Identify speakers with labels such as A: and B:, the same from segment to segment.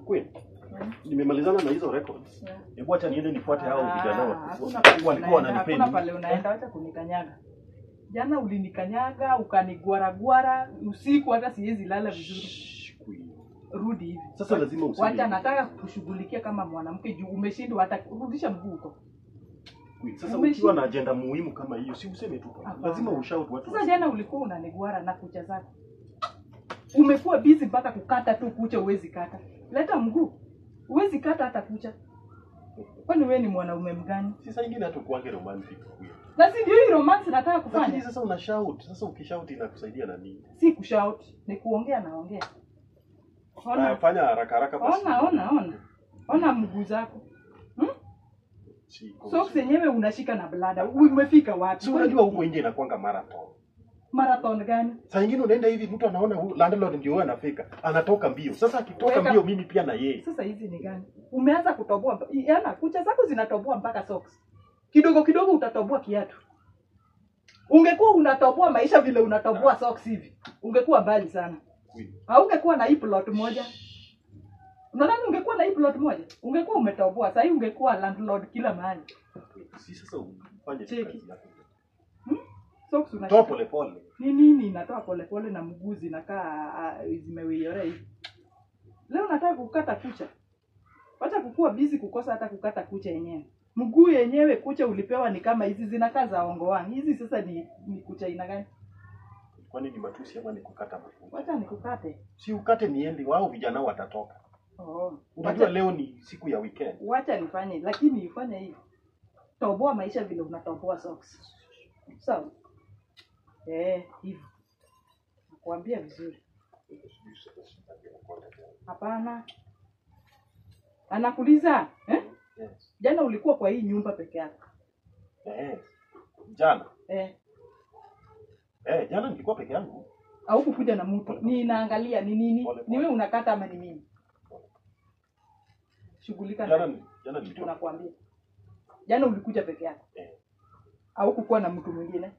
A: Queen,
B: Mm.
A: nimemalizana na hizo records.
B: Yeah.
A: Hebu acha niende nifuate hao
B: Ah,
A: vijana wa-
B: hakuna pale
A: walikuwa
B: unaenda,
A: wananipenda.
B: hakuna pale unaenda, wacha kunikanyaga. Jana ulinikanyaga ukanigwaragwara usiku, hata siwezi lala vizuri.
A: Shh, Queen.
B: Rudi hivi.
A: Sasa lazima useme.
B: Wacha nataka kushughulikia kama mwanamke juu umeshindwa, hata rudisha mguu huko.
A: Queen, Sasa
B: Umeshi-
A: ukiwa na agenda muhimu kama hiyo, si useme tu.
B: Hapana.
A: Lazima ushout watu.
B: Sasa
A: wasi-
B: jana ulikuwa unanigwara na kucha zako, umekuwa busy mpaka kukata tu kucha, uwezi kata. Leta mguu, uwezi kata hata kucha. Kwani wewe ni mwanaume mgani?
A: Si saa ingine hata kuange romantic. Queen.
B: Na si ndio hii romance nataka
A: Lakini
B: kufanya?
A: sasa una shout. Sasa ukishout inakusaidia na nini?
B: Si kushout, ni kuongea naongea.
A: Haya,
B: Ona,
A: fanya haraka haraka basi.
B: ona, ona, ona, ona mguu zako hmm?
A: Si-
B: Socks yenyewe unashika na blada. Umefika wapi?
A: Si unajua huko nje inakuanga marathon.
B: marathon gani?
A: Saa nyingine unaenda hivi mtu anaona huyu landlord ndio huyo anafika, anatoka mbio. Sasa akitoka
B: Weka-
A: mbio mimi pia na yeye.
B: Sasa hizi ni gani? Umeanza kutoboa, mba- yana kucha zako zinatoboa mpaka socks. Kidogo kidogo utatoboa kiatu. Ungekuwa unatoboa maisha vile unatoboa socks hivi, ungekuwa mbali sana.
A: Queen.
B: Haungekuwa na hii plot moja. Unadhani ungekuwa na hii plot moja? Ungekuwa umetoboa. Sasa hii ungekuwa landlord kila mahali.
A: Si sasa ufanye tu
B: Cheki.
A: kazi yako.
B: Socks
A: Toa
B: unashika.
A: pole pole.
B: Ni nini inatoa polepole na mguu zinakaa ah, zimewiorea hivi. Leo nataka kukata kucha. Wacha kukua busy kukosa hata kukata kucha yenyewe. Mguu yenyewe kucha ulipewa ni kama hizi zinakaa za ongoani. Hizi sasa ni, ni kucha aina gani?
A: Kwani ni matusi ama ni kukata mafuta?
B: Wacha nikukate.
A: Si ukate niende, wao vijana watatoka.
B: Oh.
A: Unajua
B: Wacha,
A: leo ni siku ya weekend.
B: wacha nifanye lakini ifanye hivi. Toboa maisha vile unatoboa socks. Sawa? Eh, hivi. Nakuambia vizuri. Hapana. Anakuuliza, eh?
A: Yes.
B: Jana ulikuwa kwa hii nyumba peke yako.
A: Eh. Jana.
B: Eh,
A: Eh, jana nilikuwa peke yangu.
B: au kukuja na mtu. Ninaangalia ni nini?
A: Pole, pole.
B: Ni wewe unakata ama ni mimi? Shughulika
A: Jana
B: na
A: ni- jana nilikuwa.
B: tunakwambia. Jana ulikuja peke yako.
A: Eh.
B: Au kukuwa na mtu mwingine?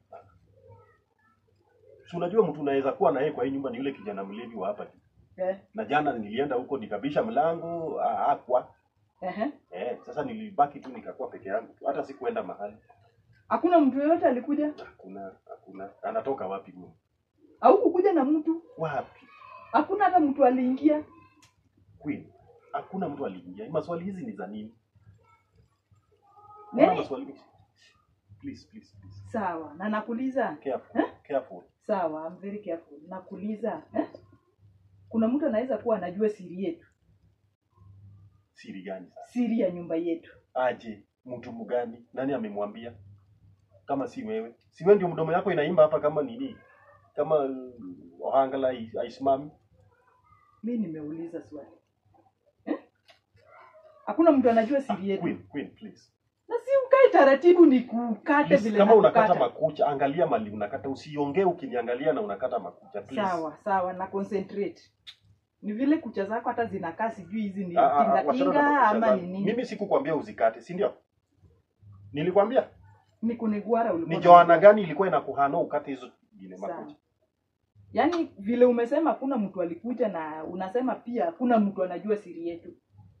A: Si unajua mtu unaweza kuwa na yeye kwa hii nyumba ni yule kijana mlevi wa hapa.
B: Eh.
A: Na jana nilienda huko nikabisha mlango, ah, hakwa.
B: Ehe.
A: Eh, sasa nilibaki tu nikakuwa peke yangu tu. Hata sikuenda mahali.
B: Hakuna mtu yoyote alikuja?
A: Hakuna, hakuna. Anatoka wapi huyo?
B: Au kukuja na mtu?
A: Wapi?
B: Hakuna hata mtu aliingia.
A: Queen. Hakuna mtu aliingia. Maswali hizi ni za nini? Mbona
B: Nini?
A: maswali hizi? Please, please, please.
B: Sawa. Na nakuuliza,
A: Careful, careful.
B: sawa, I'm very careful. Nakuuliza, eh? Kuna mtu anaweza kuwa anajua siri yetu,
A: Siri gani sasa?
B: siri ya nyumba yetu.
A: Aje, mtu mgani? Nani amemwambia? Kama si wewe. Si wewe ndio mdomo yako inaimba hapa kama nini? Kama uh, ohangala hai- haisimami.
B: Mi nimeuliza swali eh? Hakuna mtu anajua
A: Ah,
B: siri yetu,
A: Queen, Queen, please.
B: na si ukae taratibu ni kukate
A: please
B: vile
A: kama unakata
B: nakukata.
A: makucha, angalia mali unakata. Usiongee ukiniangalia na unakata makucha, please.
B: Sawa sawa, na concentrate. Ni vile kucha zako hata zinakaa, sijui hizi ni
A: Ah, ah, ah,
B: tinga
A: wachana na
B: tinga
A: makucha
B: ama
A: zangu.
B: ni nini.
A: Mimi sikukwambia uzikate, si ndio? Nilikwambia
B: Ni kunigwara ulikuwa
A: ni Joana
B: unanigwara.
A: gani ilikuwa inakuhano ukate hizo zingine
B: Sawa.
A: makucha.
B: Yaani vile umesema hakuna mtu alikuja, na unasema pia hakuna mtu anajua siri yetu.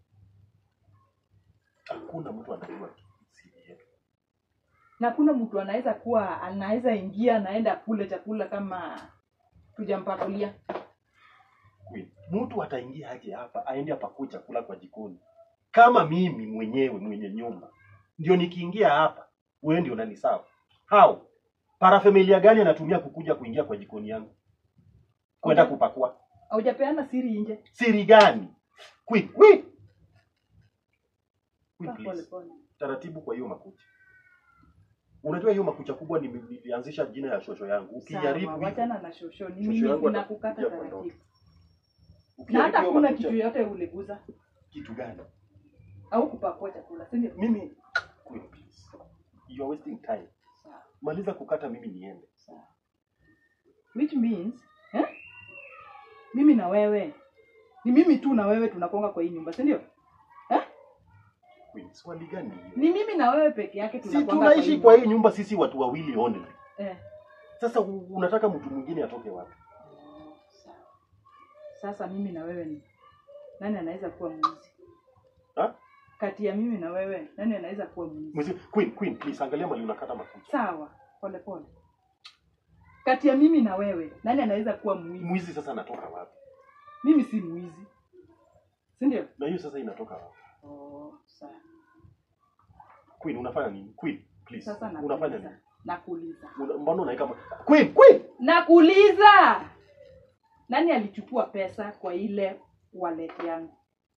A: Hakuna mtu anajua siri yetu.
B: na hakuna mtu anaweza kuwa anaweza ingia anaenda kule chakula kama tujampakulia.
A: Queen. Mtu ataingia aje hapa aende apakue chakula kwa jikoni kama mimi mwenyewe mwenye nyumba ndio nikiingia hapa wewe ndio unanisawa how parafamilia gani anatumia kukuja kuingia kwa jikoni yangu kwenda
B: Okay.
A: kupakua
B: Haujapeana siri nje.
A: siri gani Queen, Queen. Queen,
B: Kaa
A: please.
B: pole pole.
A: taratibu kwa hiyo makucha unajua hiyo makucha kubwa nime- nilianzisha jina ya shosho yangu
B: Sawa,
A: ukijaribu hivi-
B: wachana na shosho. Ni
A: Shosho
B: mimi
A: yangu
B: ninakukata
A: atakuja kwa
B: taratibu. Na
A: ukijaribu
B: hata
A: hiyo
B: hakuna
A: makucha-
B: kitu yote uliguza
A: kitu gani
B: au kupakua chakula, si ndio?
A: mimi Queen, please. you are wasting time
B: Sawa,
A: maliza kukata mimi niende
B: sawa. Which means, eh? Mimi na wewe. Ni mimi tu na wewe tunakonga kwa hii nyumba, si ndio? Eh?
A: Queen, swali gani hiyo?
B: Ni mimi na wewe peke yake
A: si
B: tunakonga
A: tunaishi kwa hii nyumba sisi watu wawili only
B: Eh.
A: sasa u- unataka mtu mwingine atoke wapi
B: Sawa. Sasa mimi na wewe ni nani anaweza kuwa mwizi
A: Ha?
B: kati ya mimi na wewe nani anaweza kuwa mwizi
A: Mwizi, Queen, Queen, please angalia mali unakata makucha.
B: sawa pole pole kati ya mimi na wewe nani anaweza kuwa mwizi
A: Mwizi sasa anatoka wapi?
B: mimi si mwizi si ndio
A: Na hiyo sasa inatoka wapi?
B: oh, sawa
A: Queen, unafanya nini? Queen, please.
B: sasa
A: unafanya nini?
B: nakuuliza nakuuliza
A: Una, mbona unaika Queen, Queen.
B: nakuuliza nani alichukua pesa kwa ile wallet yangu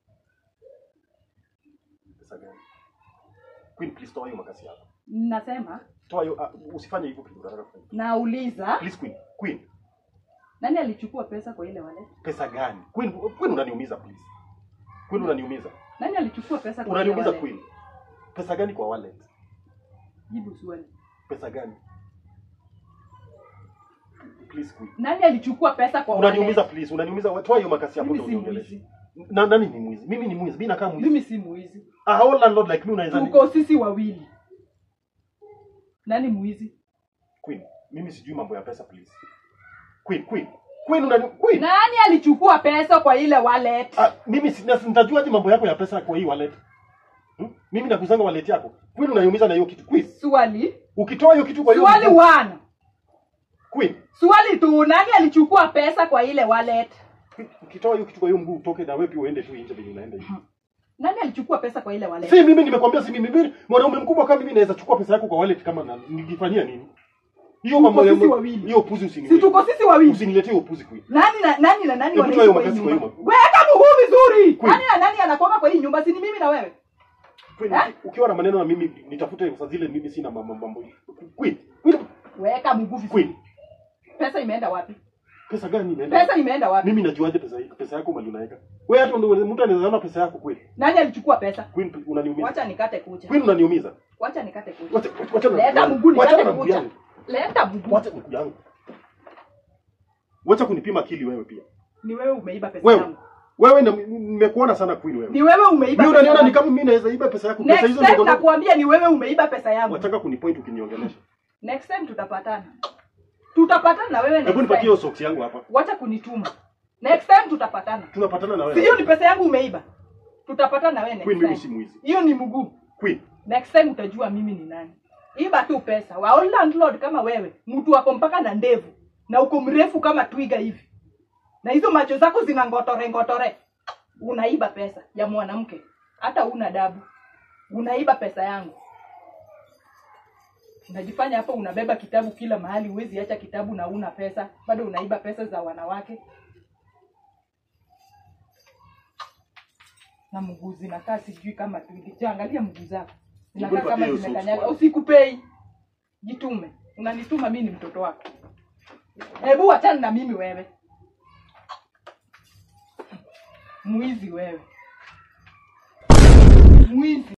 A: Pesa gani? Queen, please toa hiyo makasi yako.
B: nasema
A: Toa hiyo uh, usifanye hivyo kitu unataka kufanya.
B: nauliza
A: Please Queen, Queen.
B: nani alichukua pesa kwa ile wallet
A: Pesa gani? Queen, Queen unaniumiza please. Queen unaniumiza.
B: nani alichukua pesa kwa ile
A: Unaniumiza
B: wallet
A: Queen. Pesa gani kwa wallet?
B: jibu swali
A: Pesa gani? Please Queen.
B: nani alichukua pesa kwa
A: Unaniumiza
B: wallet
A: please. Unaniumiza. Toa hiyo makasi yako
B: mimi
A: ndio
B: si
A: uniongeleshe.
B: mwizi
A: Na nani ni mwizi? Mimi ni mwizi. Mimi nakaa mwizi.
B: mimi si mwizi
A: A whole landlord like me unaweza ni-
B: tuko sisi wawili nani mwizi
A: Queen, mimi sijui mambo ya pesa please. Queen, Queen. Queen unani Queen.
B: nani alichukua pesa kwa ile wallet
A: Ah, mimi si- na- nitajuaje mambo yako ya pesa kwa hii wallet? Hmm? Mimi nakuzanga wallet yako. Queen unaniumiza na hiyo kitu. Queen,
B: swali
A: ukitoa hiyo kitu kwa hiyo
B: swali one
A: Queen,
B: swali tu nani alichukua pesa kwa ile wallet
A: Queen, ukitoa hiyo kitu kwa hiyo mguu utoke na wewe pia uende tu nje venye unaenda hivi.
B: nani alichukua pesa kwa ile wallet
A: Si mimi nimekwambia si mimi. Mimi mwanaume mkubwa kama mimi naweza chukua pesa yako kwa wallet kama na ningefanyia nini? Hiyo mambo ya
B: sisi wawili.
A: hiyo upuzi
B: si
A: usiniletee.
B: tuko sisi wawili
A: Usiniletee hiyo upuzi Queen.
B: nani na nani na nani
A: Hebu
B: wanaishi
A: toa hiyo
B: kwa hii
A: makasi kwa
B: nyumba
A: hiyo
B: weka mguu vizuri
A: Kweli.
B: nani na nani anakwama kwa hii nyumba si ni mimi na wewe
A: Queen,
B: Eh?
A: uki- ukiwa na maneno na mimi nitafute saa zile mimi sina mambo mambo. Queen, Queen,
B: weka mguu vizuri
A: Queen,
B: pesa imeenda wapi
A: pesa gani imeenda?
B: pesa imeenda wapi
A: Mimi najuaje pesa hii? Pesa yako mali unaweka? Wewe hata ndio mtu anaweza ona pesa yako kweli.
B: nani alichukua pesa
A: Queen unaniumiza.
B: wacha nikate kucha
A: Queen unaniumiza.
B: wacha nikate kucha
A: Wacha wacha na
B: leta
A: yangu.
B: mguu
A: Wacha
B: nikate
A: na mguu
B: kucha
A: yangu.
B: leta mguu
A: Wacha mguu yangu. Wacha kunipima akili wewe pia.
B: ni wewe umeiba pesa
A: Wewe.
B: yangu
A: Wewe na- nimekuona sana Queen wewe.
B: ni wewe umeiba
A: Mimi
B: pesa
A: unaniona ni
B: yangu.
A: kama mimi naweza iba pesa yako. Pesa
B: next
A: hizo
B: time
A: ndio
B: nakuambia ni wewe umeiba pesa yangu
A: Wataka kunipoint ukiniongelesha.
B: next time tutapatana tutapatana na wewe
A: Hebu
B: next
A: nipatie
B: time
A: hiyo socks yangu hapa.
B: wacha kunituma next time tutapatana
A: Tunapatana na
B: si
A: wewe.
B: hiyo ni pesa yangu umeiba tutapatana na wewe
A: Queen
B: next
A: mimi si
B: time
A: mwizi.
B: hiyo ni mguu
A: Queen,
B: next time utajua mimi ni nani iba tu pesa wa landlord kama wewe mtu wako mpaka na ndevu na uko mrefu kama twiga hivi na hizo macho zako zina ngotore ngotore unaiba pesa ya mwanamke hata una dabu unaiba pesa yangu unajifanya hapa unabeba kitabu kila mahali huwezi acha kitabu na una pesa bado unaiba pesa za wanawake na mguu zinakaa sijui kama twiga angalia mguu zako zinakaa
A: Hebu
B: kama
A: nipatie hiyo
B: zimekanyaga
A: socks
B: usikupei jitume unanituma mi ni mtoto wako hebu wachana na mimi wewe mwizi wewe mwizi